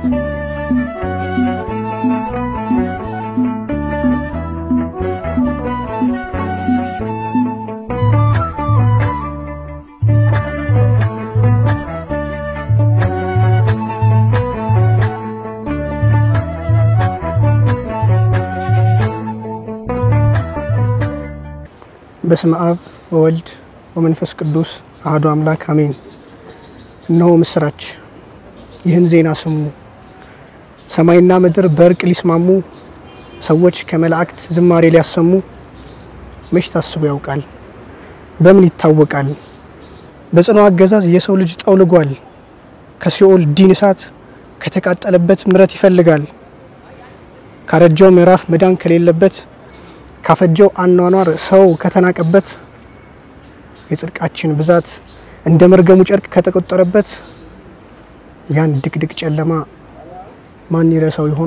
በስመ አብ ወወልድ ወመንፈስ ቅዱስ አሐዱ አምላክ አሜን። እነሆ ምስራች፣ ይህን ዜና ስሙ። ሰማይና ምድር በእርቅ ሊስማሙ፣ ሰዎች ከመላእክት ዝማሬ ሊያሰሙ፣ መች ታስቦ ያውቃል? በምን ይታወቃል? በጽኑ አገዛዝ የሰው ልጅ ጠውልጓል። ከሲኦል ዲን እሳት ከተቃጠለበት ምሕረት ይፈልጋል። ካረጀው ምዕራፍ መዳን ከሌለበት ካፈጀው አኗኗር ሰው ከተናቀበት የጽድቃችን ብዛት እንደ መርገሙ ጨርቅ ከተቆጠረበት ያን ድቅድቅ ጨለማ ማን ይረሳው ይሆን?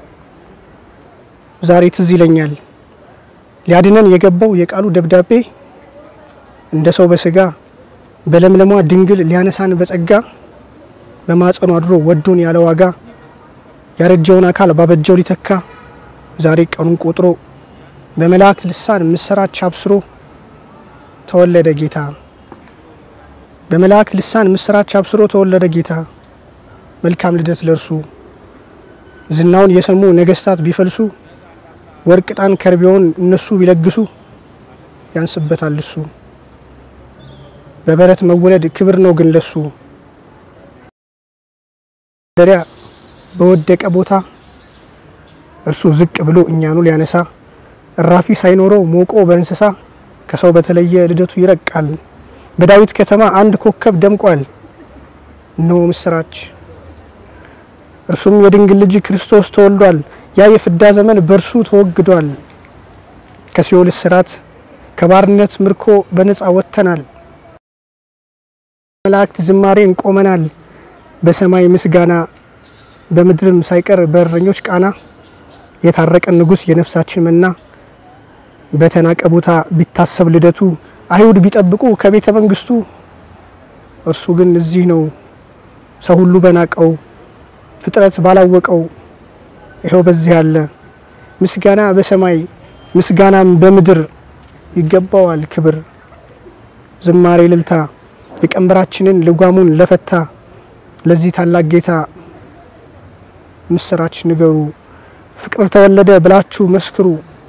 ዛሬ ትዝ ይለኛል ሊያድነን የገባው የቃሉ ደብዳቤ እንደ ሰው በስጋ በለምለሟ ድንግል ሊያነሳን በጸጋ በማጸኑ አድሮ ወዶን ያለ ዋጋ ያረጀውን አካል ባበጀው ሊተካ ዛሬ ቀኑን ቆጥሮ በመላእክት ልሳን ምስራች አብስሮ ተወለደ ጌታ። በመላእክት ልሳን ምስራች አብስሮ ተወለደ ጌታ። መልካም ልደት ለእርሱ። ዝናውን የሰሙ ነገስታት ቢፈልሱ ወርቅ፣ ዕጣን፣ ከርቤውን እነሱ ቢለግሱ ያንስበታል እሱ። በበረት መወለድ ክብር ነው ግን ለሱ። ደሪያ በወደቀ ቦታ እርሱ ዝቅ ብሎ እኛኑ ሊያነሳ እራፊ ሳይኖረው ሞቆ በእንስሳ ከሰው በተለየ ልደቱ ይረቃል። በዳዊት ከተማ አንድ ኮከብ ደምቋል። እነሆ ምስራች፣ እርሱም የድንግል ልጅ ክርስቶስ ተወልዷል። ያ የፍዳ ዘመን በእርሱ ተወግዷል። ከሲኦል እስራት ከባርነት ምርኮ በነፃ ወጥተናል። መላእክት ዝማሬ እንቆመናል። በሰማይ ምስጋና በምድርም ሳይቀር በእረኞች ቃና የታረቀን ንጉሥ የነፍሳችን መና በተናቀ ቦታ ቢታሰብ ልደቱ አይሁድ ቢጠብቁ ከቤተ መንግስቱ እርሱ ግን እዚህ ነው ሰው ሁሉ በናቀው ፍጥረት ባላወቀው ይኸው በዚህ ያለ ምስጋና በሰማይ ምስጋናም በምድር ይገባዋል ክብር ዝማሬ ልልታ የቀንበራችንን ልጓሙን ለፈታ ለዚህ ታላቅ ጌታ ምስራች ንገሩ ፍቅር ተወለደ ብላችሁ መስክሩ።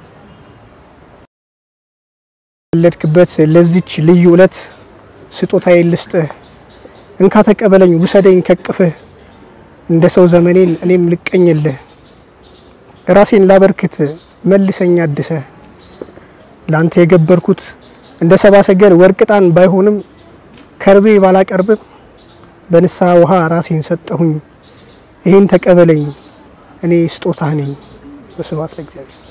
ወለድክበት ለዚች ልዩ ዕለት ስጦታዬ ልስጥህ፣ እንካ ተቀበለኝ ውሰደኝ ከቅፍህ፣ እንደ ሰው ዘመኔን እኔም ልቀኝልህ፣ ራሴን ላበርክት መልሰኝ አድሰህ፣ ለአንተ የገበርኩት እንደ ሰባ ሰገል ወርቅ ዕጣን ባይሆንም ከርቤ ባላቀርብም በንስሐ ውሃ ራሴን ሰጠሁኝ፣ ይህን ተቀበለኝ እኔ ስጦታህ ነኝ። በስብሐት ለእግዚአብሔር።